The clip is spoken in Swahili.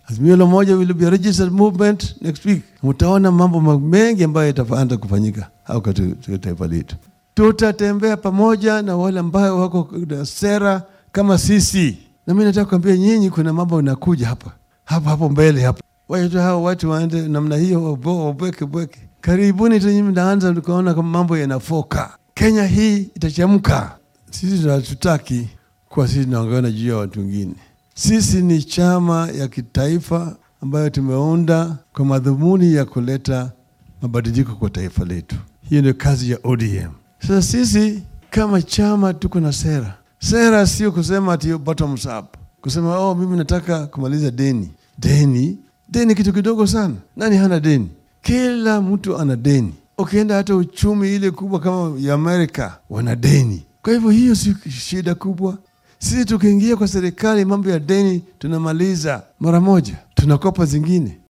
Azimio la Umoja will be a registered movement next week. Mtaona mambo mengi ambayo yataanza kufanyika au katika taifa letu. Tutatembea pamoja na wale ambao wako na sera kama sisi, na mimi nataka kuambia nyinyi, kuna mambo yanakuja hapa hapo hapo mbele hapa, wacha hao watu waende namna hiyo, wabweke bweke. Karibuni tu nyinyi mnaanza tukaona kama mambo yanafoka, Kenya hii itachemka. Sisi tunatutaki kwa sisi tunaongana juu ya watu wengine. Sisi ni chama ya kitaifa ambayo tumeunda kwa madhumuni ya kuleta mabadiliko kwa taifa letu. Hiyo ndio kazi ya ODM. Sasa sisi kama chama tuko na sera. Sera sio kusema ati bottoms up, kusema oh, mimi nataka kumaliza deni. Deni deni kitu kidogo sana. Nani hana deni? Kila mtu ana deni. Ukienda hata uchumi ile kubwa kama ya Amerika wana deni. Kwa hivyo hiyo si shida kubwa. Sisi tukiingia kwa serikali, mambo ya deni tunamaliza mara moja, tunakopa zingine.